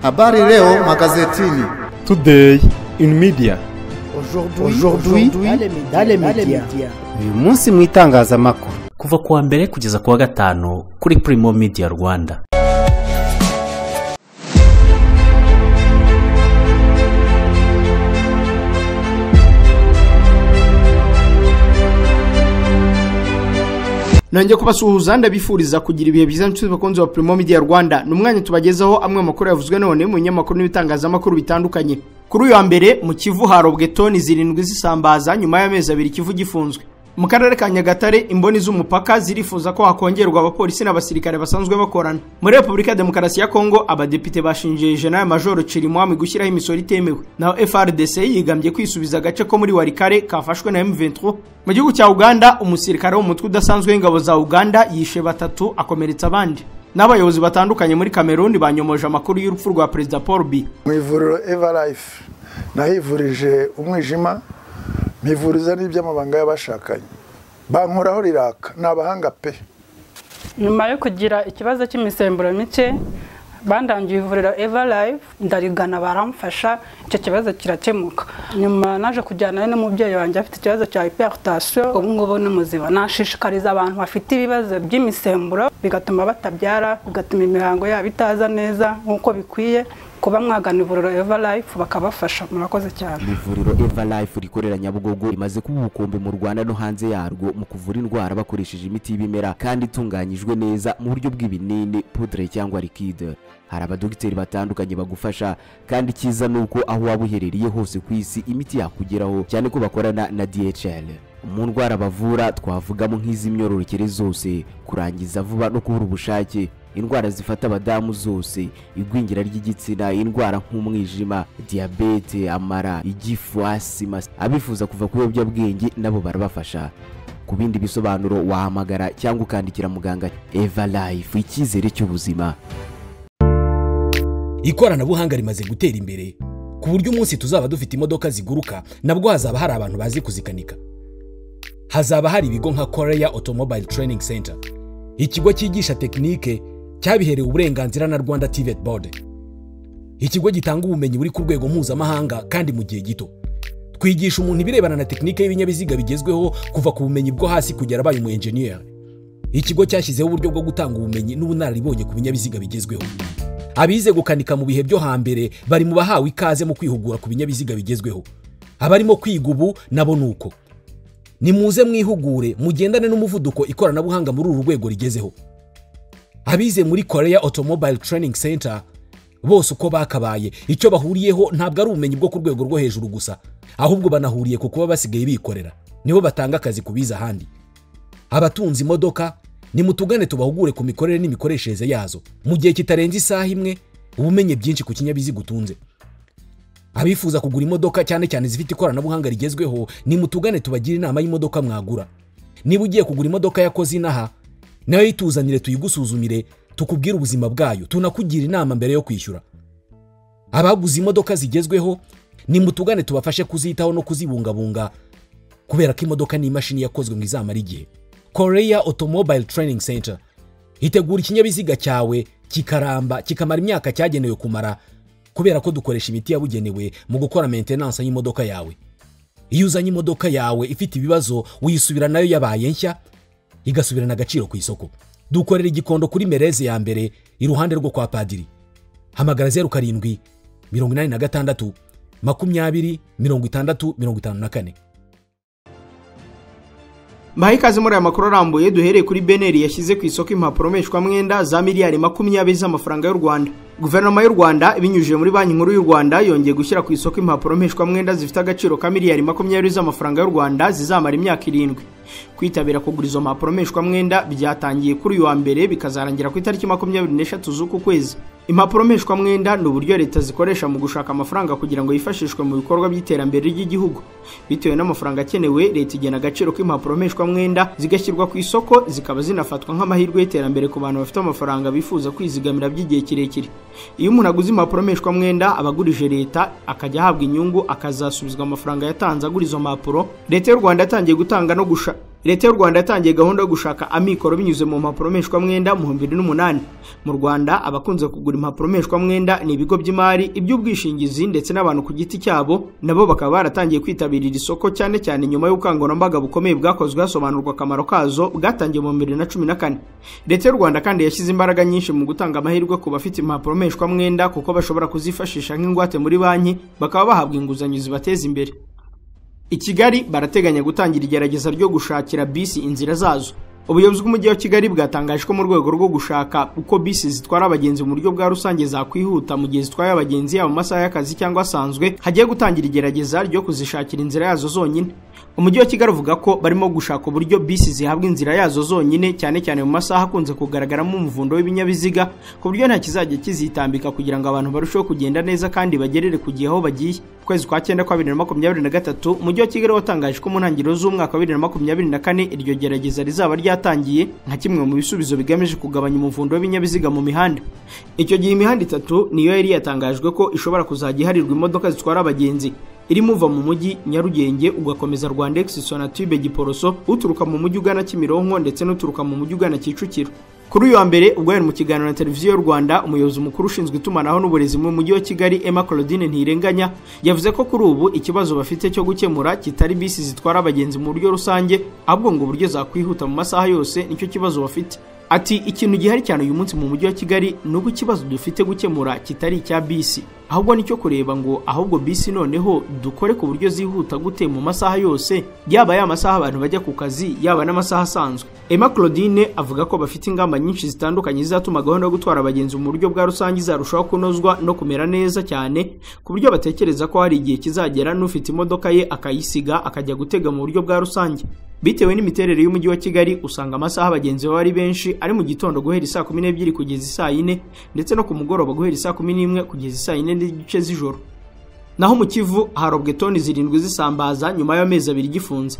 Habari leo magazetini. Today in media. Aujourd'hui dans les médias. uyu munsi mu itangazamakuru kuva ku wa mbere kugeza ku wa gatanu kuri Primo Media Rwanda nongeye kubasuhuza ndabifuriza kugira ibihe byiza nshuti bakunzi ba Primo Media Rwanda ni umwanya tubagezaho amwe mu makuru yavuzwe none mu binyamakuru n'ibitangazamakuru bitandukanye kuri uyu wa mbere mu Kivu harobwe toni zirindwi zisambaza nyuma y'amezi abiri Kivu gifunzwe mu karere ka Nyagatare imboni z'umupaka zirifuza ko hakongerwa abapolisi n'abasirikare basanzwe bakorana muri Repubulika ya Demokarasi ya Kongo abadepite bashinje General Major Chirimwami gushyiraho imisoro itemewe naho FRDC yigambye kwisubiza agace ko muri Warikare kafashwe na M23 mu gihugu cya Uganda umusirikare w'umutwe udasanzwe w'ingabo za Uganda yishe batatu akomeretsa abandi n'abayobozi batandukanye muri Cameroon banyomoje amakuru y'urupfu rwa Perezida Paul Biya mu ivuriro evarayifu nahivurije umwijima mpivuriza n'iby'amabanga y'abashakanye bankoraho riraka ni abahanga pe nyuma yo kugira ikibazo cy'imisemburo mike bandangiye ivuriro eva live ndarigana baramfasha icyo kibazo kirakemuka nyuma naje kujyanayo n'umubyeyi wanjye afite ikibazo cya hypertension ubu ngubu ni muzima nashishikariza abantu bafite ibibazo by'imisemburo bigatuma batabyara bigatuma imihango yabo itaza neza nk'uko bikwiye kuba mwagana ivuriro eva live bakabafasha murakoze cyane ivuriro eva life rikorera nyabugogo rimaze kuba ubukombe mu rwanda no hanze yarwo mu kuvura indwara bakoresheje imiti y'ibimera kandi itunganyijwe neza mu buryo bw'ibinini pudre cyangwa likide hari abadogiteri batandukanye bagufasha kandi icyiza ni uko aho waba uherereye hose ku isi imiti yakugeraho cyane ko bakorana na dhl mu ndwara bavura twavugamo nk'iz'imyororokere zose kurangiza vuba no kubura ubushake indwara zifata abadamu zose igwingira ry'igitsina indwara nk'umwijima diyabete amara igifu asima abifuza kuva ku biyobyabwenge nabo barabafasha ku bindi bisobanuro wahamagara cyangwa ukandikira muganga eva life icyizere cy'ubuzima ikoranabuhanga rimaze gutera imbere ku buryo umunsi tuzaba dufite imodoka ziguruka nabwo hazaba hari abantu bazi kuzikanika hazaba hari ibigo nka koreya otomobile training center ikigo cyigisha tekinike cyabiherewe uburenganzira na rwanda tivet board ikigo gitanga ubumenyi buri ku rwego mpuzamahanga kandi mu gihe gito twigisha umuntu ibirebana na tekinike y'ibinyabiziga bigezweho kuva ku bumenyi bwo hasi kugera abaye umu enjeniyeri ikigo cyashyizeho uburyo bwo gutanga ubumenyi n'ubunararibonye ku binyabiziga bigezweho abize gukanika mu bihe byo hambere bari mu bahawe ikaze mu kwihugura ku binyabiziga bigezweho abarimo kwiga ubu nabo ni uko nimuze mwihugure mugendane n'umuvuduko ikoranabuhanga muri uru rwego rigezeho abize muri korea otomobile training center bose uko bakabaye icyo bahuriyeho ntabwo ari ubumenyi bwo ku rwego rwo hejuru gusa ahubwo banahuriye ku kuba basigaye bikorera nibo batanga akazi ku biza ahandi abatunze imodoka nimutugane tubahugure ku mikorere n'imikoreshereze yazo mu gihe kitarenze isaha imwe ubumenye byinshi ku kinyabiziga utunze abifuza kugura imodoka cyane cyane zifite ikoranabuhanga rigezweho nimutugane tubagire inama y'imodoka mwagura niba ugiye kugura imodoka yakoze inaha nayo yituzanire tuyigusuzumire tukubwire ubuzima bwayo tunakugira inama mbere yo kwishyura abaguze imodoka zigezweho nimutugane tubafashe kuzitaho no kuzibungabunga kubera ko imodoka ni imashini yakozwe mu izamara igihe korea otomobile training center itegura ikinyabiziga cyawe kikaramba kikamara imyaka cyagenewe kumara kubera ko dukoresha imiti yabugenewe mu gukora maintenance y'imodoka yawe iyo uzanye imodoka yawe ifite ibibazo uyisubira nayo yabaye nshya igasubirana agaciro ku isoko dukorera igikondo kuri mereze ya mbere iruhande rwo kwa padiri hamagara zeru karindwi mirongo inani na gatandatu makumyabiri mirongo itandatu mirongo itanu na kane mbaha ikaze muri aya makuru arambuye duhereye kuri beneri yashyize ku isoko impapuro mpeshwamwenda za miliyari makumyabiri z'amafaranga y'u rwanda guverinoma y'u rwanda ibinyujije muri banki nkuru y'u rwanda yongeye gushyira ku isoko impapuro mpeshwamwenda zifite agaciro ka miliyari makumyabiri z'amafaranga y'u rwanda zizamara imyaka irindwi kwitabira kugura izo mpapuro mpeshwamwenda byatangiye kuri uyu wa mbere bikazarangira ku itariki makumyabiri n'eshatu z'uku kwezi impapuro mpeshwamwenda ni uburyo leta zikoresha mu gushaka amafaranga kugira ngo yifashishwe mu bikorwa by'iterambere ry'igihugu bitewe n'amafaranga akenewe leta igena agaciro k'impapuro mpeshwamwenda zigashyirwa ku isoko zikaba zinafatwa nk'amahirwe y'iterambere ku bantu bafite amafaranga bifuza kwizigamira by'igihe kirekire iyo umuntu aguze impapuro mpeshwamwenda aba agurije leta akajya ahabwa inyungu akazasubizwa amafaranga yatanze agura izo mpapuro leta y'u rwanda yatangiye gutanga no gusha leta y'u rwanda yatangiye gahunda yo gushaka amikoro binyuze mu mpapuro mpeshwamwenda mu bihumbi bibiri n'umunani mu rwanda abakunze kugura impapuro mpeshwamwenda ni ibigo by'imari iby'ubwishingizi ndetse n'abantu ku giti cyabo nabo bakaba baratangiye kwitabira iri soko cyane cyane nyuma y'ubukangurambaga bukomeye bwakozwe hasobanurwa akamaro kazo bwatangiye mu bibiri na cumi na kane leta y'u rwanda kandi yashyize imbaraga nyinshi mu gutanga amahirwe ku bafite impapuro mpeshwamwenda kuko bashobora kuzifashisha nk'ingwate muri banki bakaba bahabwa inguzanyo zibateza imbere i kigali barateganya gutangira igerageza ryo gushakira bisi inzira zazo ubuyobozi bw'umujyi wa kigali bwatangaje ko mu rwego rwo gushaka uko bisi zitwara abagenzi mu buryo bwa rusange zakwihuta mu gihe zitwaye abagenzi yaba mu masaha y'akazi cyangwa asanzwe hagiye gutangira igerageza ryo kuzishakira inzira yazo zonyine umujyi wa kigali uvuga ko barimo gushaka uburyo bisi zihabwa inzira yazo zonyine cyane cyane mu masaha akunze kugaragaramo umuvundo w'ibinyabiziga ku buryo nta kizajya kizitambika kugira ngo abantu barusheho kugenda neza kandi bagerere ku gihe aho bagiye Mu kwezi kwa cyenda kwa bibiri na makumyabiri na gatatu umujyi wa kigali watangaje ko mu ntangiriro z'umwaka wa bibiri na makumyabiri na kane iryo gerageza rizaba ryatangiye nka kimwe mu bisubizo bigamije kugabanya umuvundo w'ibinyabiziga mu mihanda icyo gihe imihanda itatu niyo yari yatangajwe ko ishobora kuzajya iharirwa imodoka zitwara abagenzi irimo uva mu mujyi nyarugenge ugakomeza rwandex sonatube giporoso uturuka mu mujyi ugana kimironko ndetse n'uturuka mu mujyi ugana kicukiro kuri uyu wa mbere ubwo yari mu kiganiro na televiziyo y'u rwanda umuyobozi mukuru ushinzwe itumanaho n'uburezi mu mujyi wa kigali emma claudine ntirenganya yavuze ko kuri ubu ikibazo bafite cyo gukemura kitari bisi zitwara abagenzi mu buryo rusange ahubwo ngo uburyo zakwihuta mu masaha yose nicyo kibazo bafite ati ikintu gihari cyane uyu munsi mu mujyi wa kigali ni uko ikibazo dufite gukemura kitari icya bisi ahubwo nicyo kureba ngo ahubwo bisi noneho dukore ku buryo zihuta gute mu masaha yose yaba ya masaha abantu bajya ku kazi yaba n'amasaha asanzwe emma claudine avuga ko bafite ingamba nyinshi zitandukanye zizatuma gahunda yo gutwara abagenzi mu buryo bwa rusange izarushaho kunozwa no kumera neza cyane ku buryo batekereza ko hari igihe kizagera n'ufite imodoka ye akayisiga akajya gutega mu buryo bwa rusange bitewe n'imiterere y'umujyi wa kigali usanga amasaha abagenzi baba ari benshi ari mu gitondo guhera isaa kumi n'ebyiri kugeza isaa yine ndetse no ku mugoroba guhera isaa kumi n'imwe kugeza isaa yine n'igice z'ijoro naho mu kivu harobwe toni zirindwi z'isambaza nyuma y'amezi abiri gifunze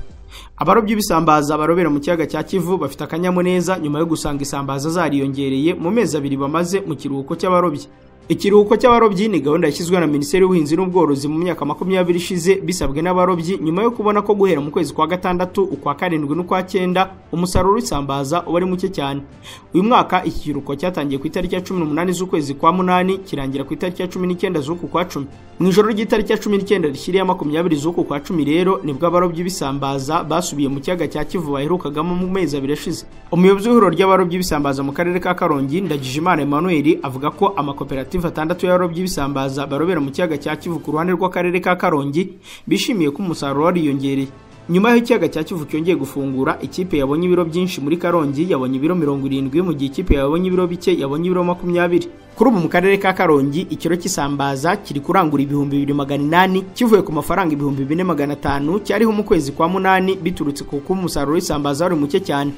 abarobyi b'isambaza barobera mu kiyaga cya kivu bafite akanyamuneza nyuma yo gusanga isambaza zariyongereye mu mezi abiri bamaze mu kiruhuko cy'abarobyi ikiruhuko cy'abarobyi ni gahunda yashyizwe na minisiteri y'ubuhinzi n'ubworozi mu myaka makumyabiri ishize bisabwe n'abarobyi nyuma yo kubona ko guhera mu kwezi kwa gatandatu ukwa karindwi n'ukwa cyenda umusaruro w'isambaza uba ari muke cyane uyu mwaka iki kiruhuko cyatangiye ku itariki ya cumi n'umunani z'ukwezi kwa munani kirangira ku itariki ya cumi n'icyenda z'uku kwa cumi mu ijoro ry'itariki ya cumi n'icyenda rishyiriyeho makumyabiri z'uku kwa cumi rero nibwo abarobyi b'isambaza basubiye mu kiyaga cya kivu baherukagamo mu mezi abiri ashize umuyobozi w'ihuriro ry'abarobyi b'isambaza mu karere ka karongi ndagijimana emmanuel avuga ko amakoperative koperative atandatu y'abarobyi b'isambaza barobera mu kiyaga cya kivu ku ruhande rw'akarere ka karongi bishimiye ko umusaruro wariyongereye nyuma y'aho ikiyaga cya kivu cyongeye gufungura ikipe yabonye ibiro byinshi muri karongi yabonye ibiro mirongo irindwi mu gihe ikipe yabonye ibiro bike yabonye ibiro makumyabiri kuri ubu mu karere ka karongi ikiro cy'isambaza kiri kurangura ibihumbi bibiri magana inani kivuye ku mafaranga ibihumbi bine magana atanu cyariho mu kwezi kwa munani biturutse ku kuba umusaruro w'isambaza wari muke cyane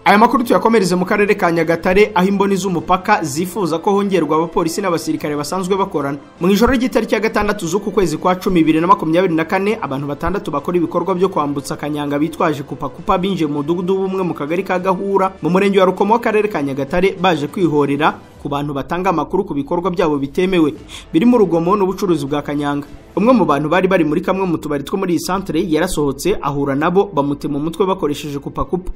aya makuru tuyakomereze mu karere ka nyagatare aho imboni z'umupaka zifuza ko hongerwa abapolisi n'abasirikare basanzwe bakorana mu ijoro ry'itariki ya gatandatu z'uku kwezi kwa cumi bibiri na makumyabiri na kane abantu batandatu bakora ibikorwa byo kwambutsa akanyanga bitwaje kupakupa binjiye mu mudugudu w'ubumwe mu kagari ka gahura mu murenge wa rukomo w'akarere ka nyagatare baje kwihorera ku bantu batanga amakuru ku bikorwa byabo bitemewe birimo urugomo n'ubucuruzi bwa kanyanga umwe mu bantu bari bari muri kamwe mu tubari two muri iyi santere yarasohotse ahura nabo bamutema umutwe bakoresheje kupakupa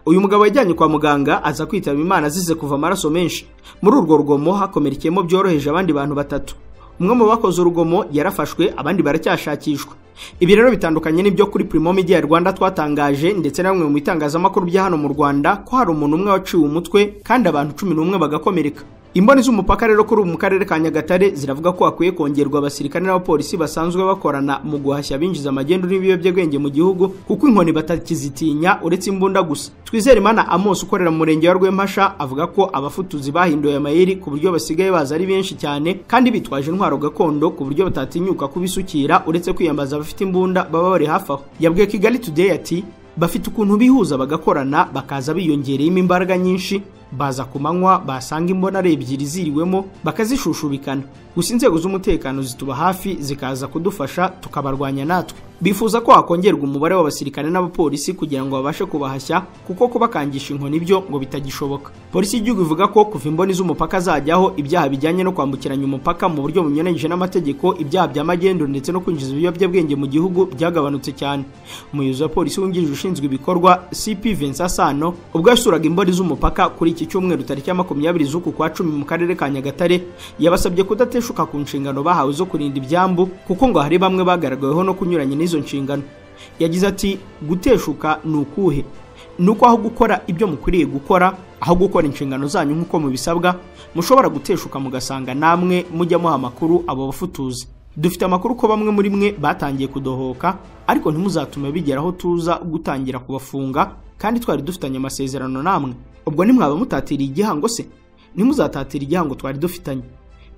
uyu mugabo yajyanye kwa muganga aza kwitaba imana azize kuva amaraso menshi muri urwo rugomo hakomerekeyemo byoroheje abandi bantu batatu umwe mu bakoze urugomo yarafashwe abandi baracyashakishwa ibi rero bitandukanye n'ibyo kuri primo media rwanda twatangaje ndetse na bamwe mu bitangazamakuru bya hano mu rwanda ko hari umuntu umwe waciwe umutwe kandi abantu cumi n'umwe bagakomereka imboni z'umupaka rero kuri ubu mu karere ka nyagatare ziravuga ko hakwiye kongerwa abasirikare n'abapolisi basanzwe bakorana mu guhashya abinjiza amagendu n'ibiyobyabwenge mu gihugu kuko inkoni batakizitinya uretse imbunda gusa twizere imana amos ukorera mu murenge wa rwempasha avuga ko abafutuzi bahinduye amayeri ku buryo basigaye baza ari benshi cyane kandi bitwaje intwaro gakondo ku buryo batatinyuka kubisukira uretse kwiyambaza abafite imbunda baba bari hafi aho yabwiye kigali today ati bafite ukuntu bihuza bagakorana bakaza biyongereyemo imbaraga nyinshi baza ku manywa basanga imbonare ebyiri ziriwemo bakazishushubikana gusa inzego z'umutekano zituba hafi zikaza kudufasha tukabarwanya natwe bifuza ko hakongerwa umubare w'abasirikare n'abapolisi kugira ngo babashe kubahashya kuko kubakangisha inkoni byo ngo bitagishoboka polisi y'igihugu ivuga ko kuva imboni z'umupaka zajyaho ibyaha bijyanye no kwambukiranya umupaka mu buryo bunyuranyije n'amategeko ibyaha bya magendu ndetse no kwinjiza ibiyobyabwenge mu gihugu byagabanutse cyane umuyobozi wa polisi wungirije ushinzwe ibikorwa cp vincent sano ubwo yasuraga imboni z'umupaka kuri iki cyumweru tariki ya makumyabiri z'uku kwa cumi mu karere ka nyagatare yabasabye kudateshuka ku nshingano bahawe zo kurinda ibyambu kuko ngo hari bamwe bagaragaweho no kunyuranya n'izo nshingano yagize ati guteshuka ni ukuhe ni uko aho gukora ibyo mukwiriye gukora aho gukora inshingano zanyu nk'uko mubisabwa mushobora guteshuka mugasanga namwe mujya muha amakuru abo bafutuzi dufite amakuru ko bamwe muri mwe batangiye kudohoka ariko ntimuzatume bigera aho tuza gutangira kubafunga kandi twari dufitanye amasezerano namwe ubwo ntimwaba mutatiriye igihango se ntimuzatatire igihango twari dufitanye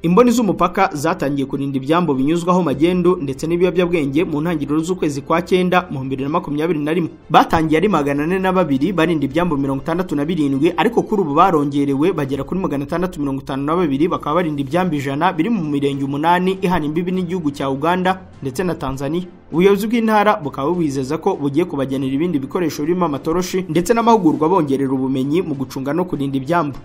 imboni z'umupaka zatangiye kurinda ibyambo binyuzwaho magendu ndetse n'ibiyobyabwenge mu ntangiriro z'ukwezi kwa cyenda mu bibiri na makumyabiri na rimwe batangiye ari magana ane na babiri barinda ibyambo mirongo itandatu na birindwi ariko kuri ubu barongerewe bagera kuri magana atandatu mirongo itanu na babiri bakaba barinda ibyambo ijana biri mu mirenge umunani ihana imbibi n'igihugu cya uganda ndetse na tanzania ubuyobozi bw'intara bukaba bubizeza ko bugiye kubagenera ibindi bikoresho birimo amatoroshi ndetse n'amahugurwa bongerera ubumenyi mu gucunga no kurinda ibyambo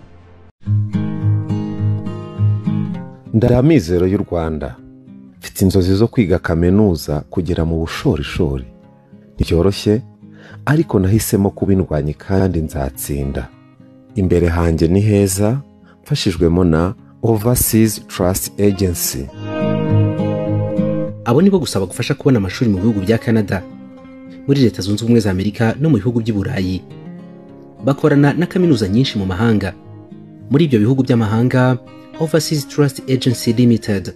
amizero y'u rwanda mfite inzozi zo kwiga kaminuza kugera mu bushorishori ntibyoroshye ariko nahisemo kuba indwanyi kandi nzatsinda imbere hanjye ni heza mfashijwemo na overseas trust agency abo nibo gusa bagufasha kubona amashuri mu bihugu bya canada muri leta zunze ubumwe za amerika no mu bihugu by'i burayi bakorana na kaminuza nyinshi mu mahanga muri ibyo bihugu by'amahanga Overseas Trust Agency Limited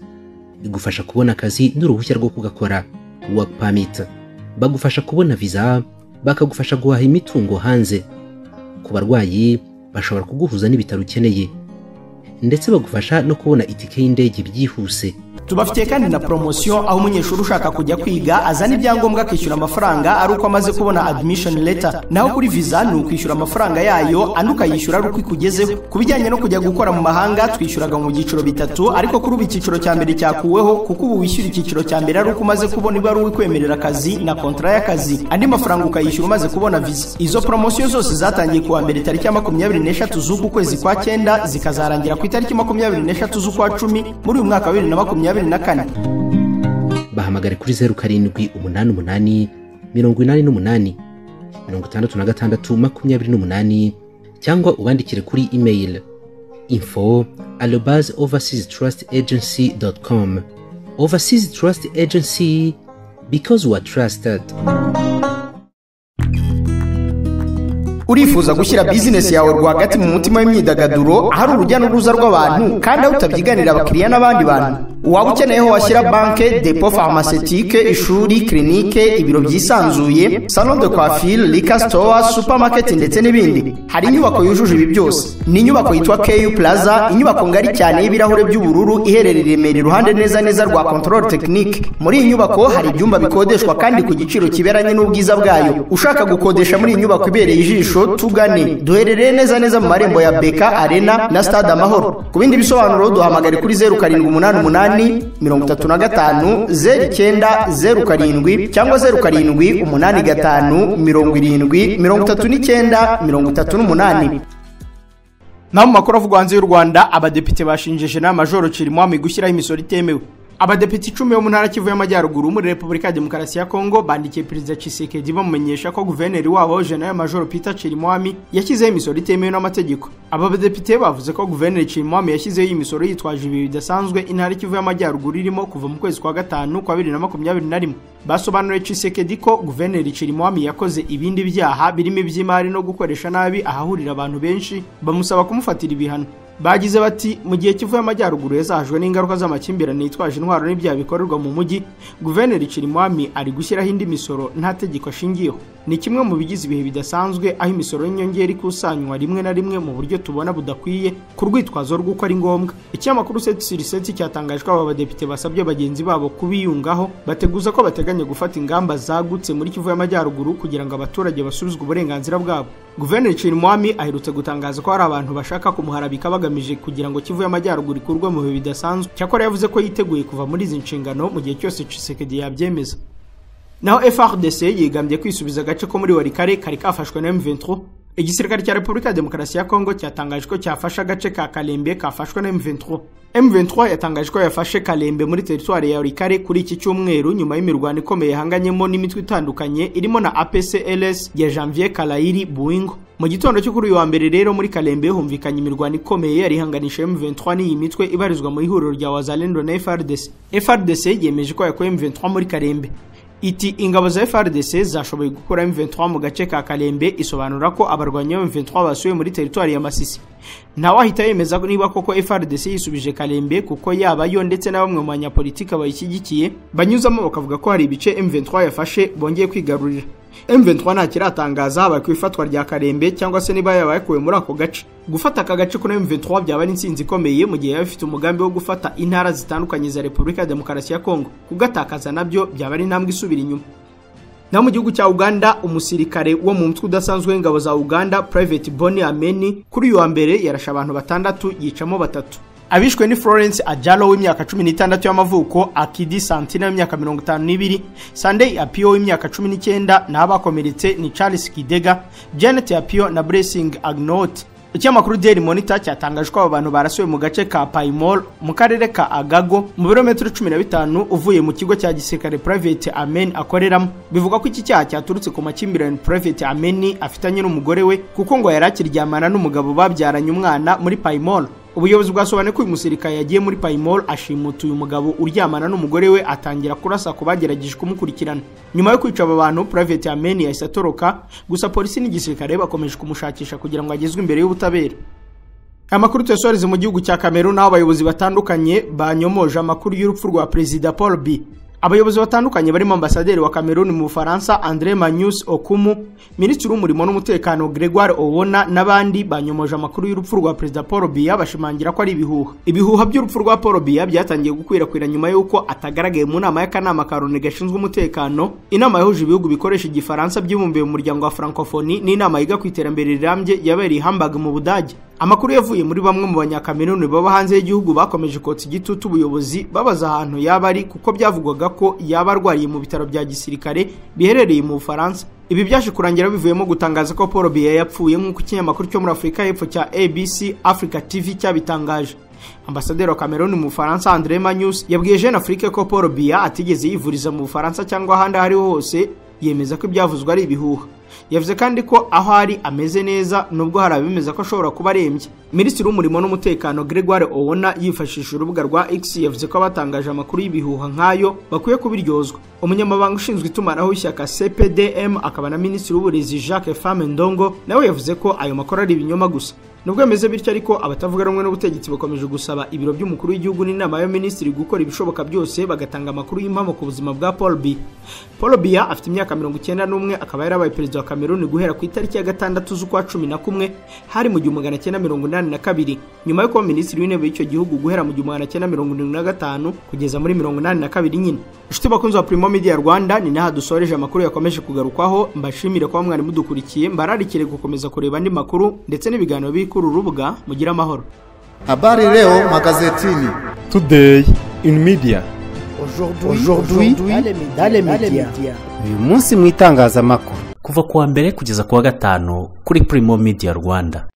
igufasha kubona akazi n'uruhushya rwo kugakora work permit bagufasha kubona visa bakagufasha guhaha imitungo hanze ku barwayi bashobora kuguhuza n'ibitaro ukeneye ndetse bagufasha no kubona itike y'indege byihuse tubafitiye kandi na poromosiyo aho umunyeshuri ushaka kujya kwiga azana ibyangombwa akishyura amafaranga ari uko amaze kubona adimishoni leta naho kuri viza ni ukwishyura amafaranga yayo andi ukayishyura ari uko ikugezeho ku bijyanye no kujya gukora mu mahanga twishyuraga mu byiciro bitatu ariko kuri ubu icyiciro cya mbere cyakuweho kuko ubu wishyura icyiciro cya mbere ari uko umaze kubona ibaruwa ikwemerera akazi na kontara y'akazi andi mafaranga ukayishyura umaze kubona viza izo poromosiyo zose zatangiye kuwa mbere tariki ya makumyabiri n'eshatu z'uku kwezi kwa cyenda zikazarangira ku itariki makumyabiri n'eshatu z'ukwa cumi muri uyu mwaka wa bibiri na makumyabiri bahamagare kuri zeru karindwi umunani umunani mirongo inani n'umunani mirongo itandatu na gatandatu makumyabiri n'umunani cyangwa ubandikire kuri email info alobas overseas trust agency dot com overseas trust agency because we are trusted urifuza gushyira bizinesi yawe rwagati mu mutima w'imyidagaduro ahari urujya n'uruza rw'abantu kandi aho utabyiganira abakiriya n'abandi bantu waba ukeneye aho washyira banke depo farmasitike ishuri kirinike ibiro byisanzuye salo de kwafire rika sitowa supamaketi ndetse n'ibindi hari inyubako yujuje ibi byose ni inyubako yitwa keyu plaza inyubako ngari cyane y'ibirahure by'ubururu iherereye i remera iruhande neza neza rwa kontorore tekinike muri iyi nyubako hari ibyumba bikodeshwa kandi ku giciro kiberanye n'ubwiza bwayo ushaka gukodesha muri iyi nyubako ibereye ijisho tugane duherereye neza neza mu marembo ya beka arena na stade amahoro ku bindi bisobanuro duhamagare kuri zeru karindwi umunani umunani mirongo itatu na gatanu zeru icyenda zeru karindwi cyangwa zeru karindwi umunani gatanu mirongo irindwi mirongo itatu n'icyenda mirongo itatu n'umunani naho mu makuru avugwa hanze y'u rwanda abadepite bashinje jenali majoro cirimwami gushyiraho imisoro itemewe abadepite icumi bo mu ntara kivu y'amajyaruguru muri repubulika ya demokarasi ya kongo bandikiye perezida cisekedi bamumenyesha ko guverineri wabo jenerali majoro peter cirimwami yashyizeho imisoro itemewe n'amategeko aba badepite bavuze ko guverineri cirimwami yashyizeho iyi misoro yitwaje ibihe bidasanzwe intara kivu y'amajyaruguru irimo kuva mu kwezi kwa gatanu kwa bibiri na makumyabiri na rimwe basobanuriye cisekedi ko guverineri cirimwami yakoze ibindi byaha birimo iby'imari no gukoresha nabi ahahurira abantu benshi bamusaba kumufatira ibihano bagize bati mu gihe kivuye amajyaruguru yazahajwe n'ingaruka z'amakimbirane yitwaje intwaro n'ibyaha bikorerwa mu mujyi guverineri cirimwami ari gushyiraho indi misoro nta tegeko ashingiyeho ni kimwe mu bigize ibihe bidasanzwe aho imisoro y'inyongera ikusanywa rimwe na rimwe mu buryo tubona budakwiye ku rwitwazo rw'uko ari ngombwa ikinyamakuru setsirisetsi cyatangaje ko aba badepite basabye bagenzi babo kubiyungaho bateguza ko bateganya gufata ingamba zagutse muri kivu y'amajyaruguru kugira ngo abaturage basubizwe uburenganzira bwabo guverineri nshimwami aherutse gutangaza ko hari abantu bashaka kumuharabika bagamije kugira ngo kivu y'amajyaruguru ikurwe mu bihe bidasanzwe cyakora yavuze ko yiteguye kuva muri izi nshingano mu gihe cyose cisekedi yabyemeza naho FRDC yigambye kwisubiza agace ko muri Warikare kari kafashwe na M23 igisirikare cya Repubulika ya Demokarasi ya Kongo cyatangaje ko cyafashe agace ka Kalembe kafashwe na M23 M23 yatangaje ko yafashe Kalembe muri teritwari ya Warikare kuri iki cyumweru nyuma y'imirwano ikomeye hanganyemo n'imitwe itandukanye irimo na APCLS ya Janvier Kalayiri Buingo mu gitondo cyo kuri uyu wa mbere rero muri Kalembe humvikanye imirwano ikomeye yari ihanganisha M23 n'iyi mitwe ibarizwa mu ihuriro rya Wazalendo na FRDC FRDC yemeje ko yakuye M23 muri Kalembe iti ingabo za FRDC zashoboye gukura M23 mu gace ka Kalembe isobanura ko abarwanyi ba M23 basuye muri teritwari ya Masisi ntawe ahita yemeza niba koko FRDC yisubije Kalembe kuko yaba yo ndetse na bamwe mu banyapolitiki bayishyigikiye banyuzamo bakavuga ko hari ibice M23 yafashe bongeye kwigarurira M23 nta kiratangaza habaye ku ifatwa rya Karembe cyangwa se niba yabaye muri ako gace gufata aka gace kuri M23 byaba ari insinzi ikomeye mu gihe yaba ifite umugambi wo gufata intara zitandukanye za Repubulika ya Demokarasi ya Kongo kugatakaza nabyo byaba ari intambwe isubira inyuma naho mu gihugu cya uganda umusirikare wo mu mutwe udasanzwe w'ingabo za uganda private boni ameni kuri uyu wa mbere yarashe abantu batandatu yicamo batatu abishwe ni florence ajalo w'imyaka 16 y'amavuko akidi santina w'imyaka 52 sunday apio w'imyaka 19 n'abakomeretse ni charles kidega janet apio na blessing agnot ikinyamakuru daily monitor cyatangaje ko aba bantu barasuwe mu gace ka paimol mu karere ka agago mu birometero 15 uvuye mu kigo cya gisirikare private amen akoreramo bivugwa ko iki cyaha cyaturutse ku makimbirane private ameni afitanye n'umugore we kuko ngo yari akiryamana n'umugabo babyaranye umwana muri paimol ubuyobozi bwasobanuye ko uyu musirikare yagiye muri payimol ashimuta uyu mugabo uryamana n'umugore we atangira kurasa ku bagerageje kumukurikirana nyuma yo kwica aba bantu private ameni yahise atoroka gusa polisi n'igisirikare bakomeje kumushakisha kugira ngo agezwe imbere y'ubutabera amakuru tuyasoreze mu gihugu cya kamerun aho abayobozi batandukanye banyomoje amakuru y'urupfu rwa perezida paul b abayobozi batandukanye barimo ambasaderi wa Cameroon mu Bufaransa Andre Manius Okumu minisitiri w'umurimo n'umutekano Gregoire Owona n'abandi banyomoje amakuru y'urupfu rwa perezida Paul Biya bashimangira ko ari ibihuha ibihuha by'urupfu rwa Paul Biya byatangiye gukwirakwira nyuma y'uko atagaragaye mu nama y'akanama ka Loni gashinzwe umutekano inama yahuje ibihugu bikoresha igifaransa byibumbiye mu muryango wa Francophonie n'inama yiga ku iterambere rirambye yabereye Hamburg mu Budage amakuru yavuye muri bamwe mu banyakameruni baba hanze y'igihugu bakomeje kotsa igitutu ubuyobozi babaza ahantu yaba ari kuko byavugwaga ko yaba arwariye mu bitaro bya gisirikare biherereye mu bufaransa ibi byaje kurangira bivuyemo gutangaza ko paul biya yapfuye nk'uko ikinyamakuru cyo muri afurika y'epfo cya abc africa tv cyabitangaje ambasaderi wa Cameroon mu Bufaransa Andre Manius yabwiye Jeune Afrique ko Paul Biya atigeze yivuriza mu Bufaransa cyangwa ahandi aho hose yemeza ko ibyavuzwe ari ibihuha yavuze kandi ko aho ari ameze neza nubwo hari abemeza ko ashobora kuba arembye minisitiri w'umurimo n'umutekano gregoire owona yifashishije urubuga rwa x yavuze ko abatangaje amakuru y'ibihuha nk'ayo bakwiye kubiryozwa umunyamabanga ushinzwe itumanaho w'ishyaka cpdm akaba na minisitiri w'uburezi jacques fame ndongo nawe yavuze ko ayo makuru ari ibinyoma gusa nubwo bimeze bityo ariko abatavuga rumwe n'ubutegetsi bakomeje gusaba ibiro by'umukuru w'igihugu n'inama y'abaminisitiri gukora ibishoboka byose bagatanga amakuru y'impamo ku buzima bwa paul b paul biya afite imyaka mirongo icyenda n'umwe akaba yarabaye perezida wa cameroon guhera ku itariki ya gatandatu z'ukwa cumi na kumwe hari mu gihumbi magana cyenda mirongo inani na kabiri nyuma yo kuba minisitiri w'intebe y'icyo gihugu guhera mu gihumbi magana cyenda mirongo irindwi na gatanu kugeza muri mirongo inani na kabiri nyine inshuti bakunzi ba primo media rwanda ni naha dusoreje amakuru yakomeje kugarukwaho mbashimire kuba mwari mudukurikiye mbararikire gukomeza kureba andi makuru ndetse n'ibiganiro biri kuri uru rubuga mugire amahoro habari leo magazetini today in media aujourd'hui dans les médias uyu munsi mu itangazamakuru kuva kuwa mbere kugeza kuwa gatanu kuri Primo Media Rwanda